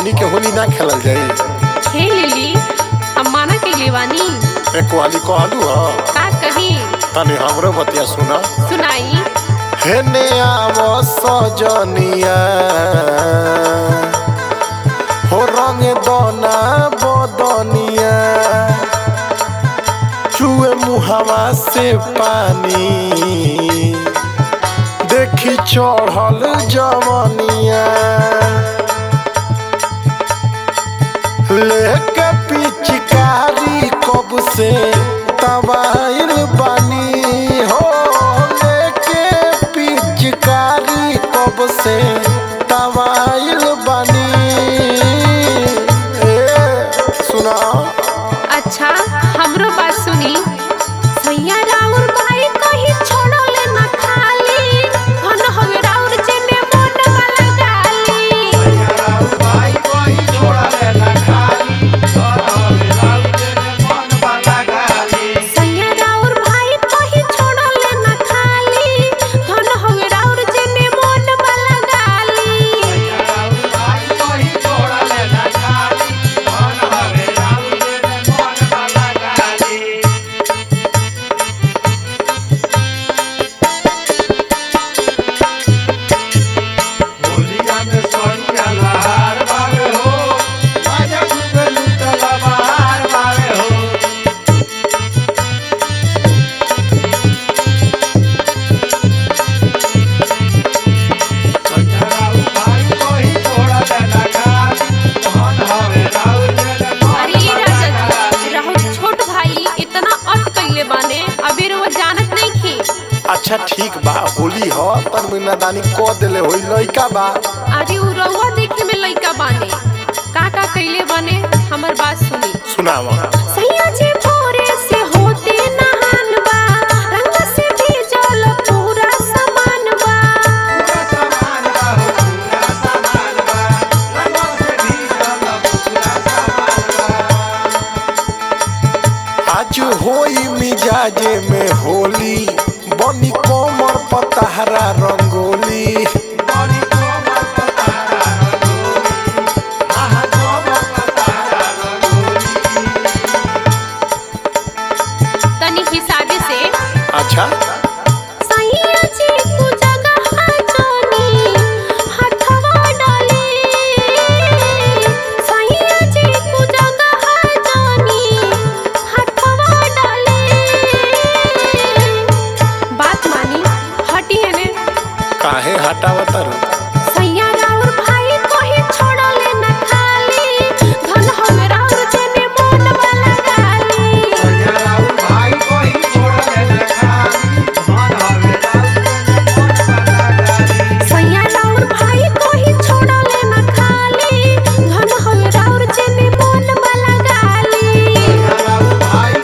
हमनी के होली ना खेलल जाई खेल ली हम माना के लेवानी एक वाली कहलू ह का कही तनी हमरो बतिया सुना सुनाई हेने आव सजनिया हो रंग दोना बदनिया चुए मुहावा से पानी देखी चढ़ल जवनिया लेके पिचकारी कब से तबाइल बानी हो लेके पिचकारी कब से तबाइल बानी ए सुना अच्छा हमरो बात सुनी सैया राउर भाई कही छोड़ले ना खाली धन हवे राउर जेने मन वाला गाली सैया राउर भाई कही छोड़ले ना खाली धन हवे राउर जेने मन वाला गाली अरे ये राजा जी राहुल छोट भाई इतना अत कइले बाने अबीर वो जानत नहीं थी अच्छा ठीक बा होली ह तन महीना दानी क देले होई लइका बा अरे उ रउआ देखे में लइका बाने का का कइले बाने हमर बात सुनी सुनावा सैया जी भोरे से होते नहान बा रंग से भीजल पूरा सामान बा आज होई मिजाजे में होली बनी कोमर पतहरा रंगोली तनी हिसाबे से अच्छा सैया जी कु जगह जोनी हथवा डाले सैया जी कु जगह जोनी हथवा डाले बात मानी हटी है ने काहे हटावत रू सैया राउर भाई कोही छोड़ले न खाली धन हम राउर जने मोन वाला गाली सैया राउर भाई कोही छोड़ले न खाली धन हम राउर जने मोन वाला गाली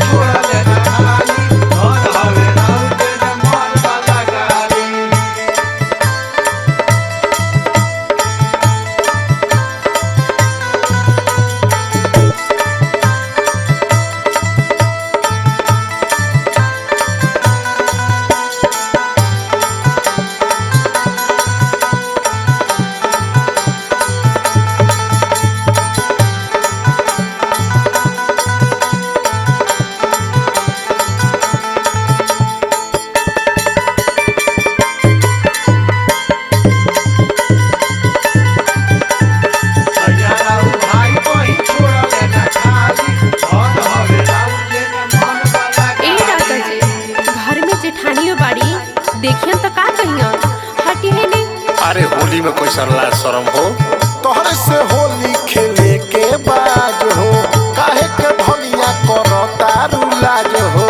ए राजा जी घर में जेठानियो बाड़ी देखियन त का कहियन हटी है ने अरे होली में कोई सरला शरम हो तोहरे से होली खेले के बाज हो काहे के भनिया करो तारू लाज हो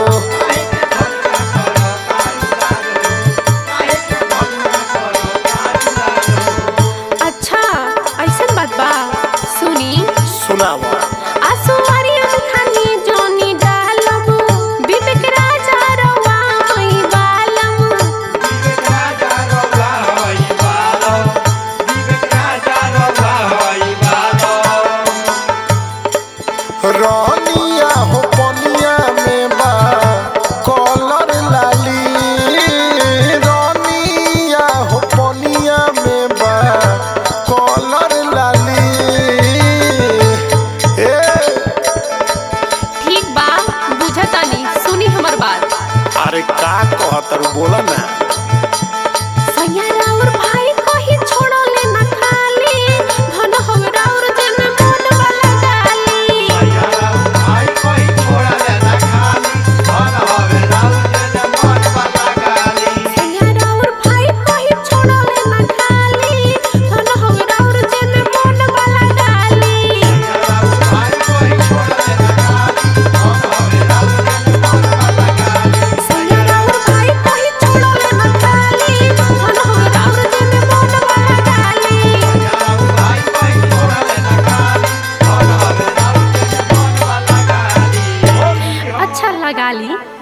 अच्छा ऐसन बात बा सुनी सुनावा आसुवारी खानी जोनी डालम विवेक राजा रवा होई बालम Vive Raja Rola, Vive Raja Rola,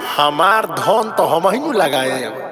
हमार धन तो हम ही नु लगाए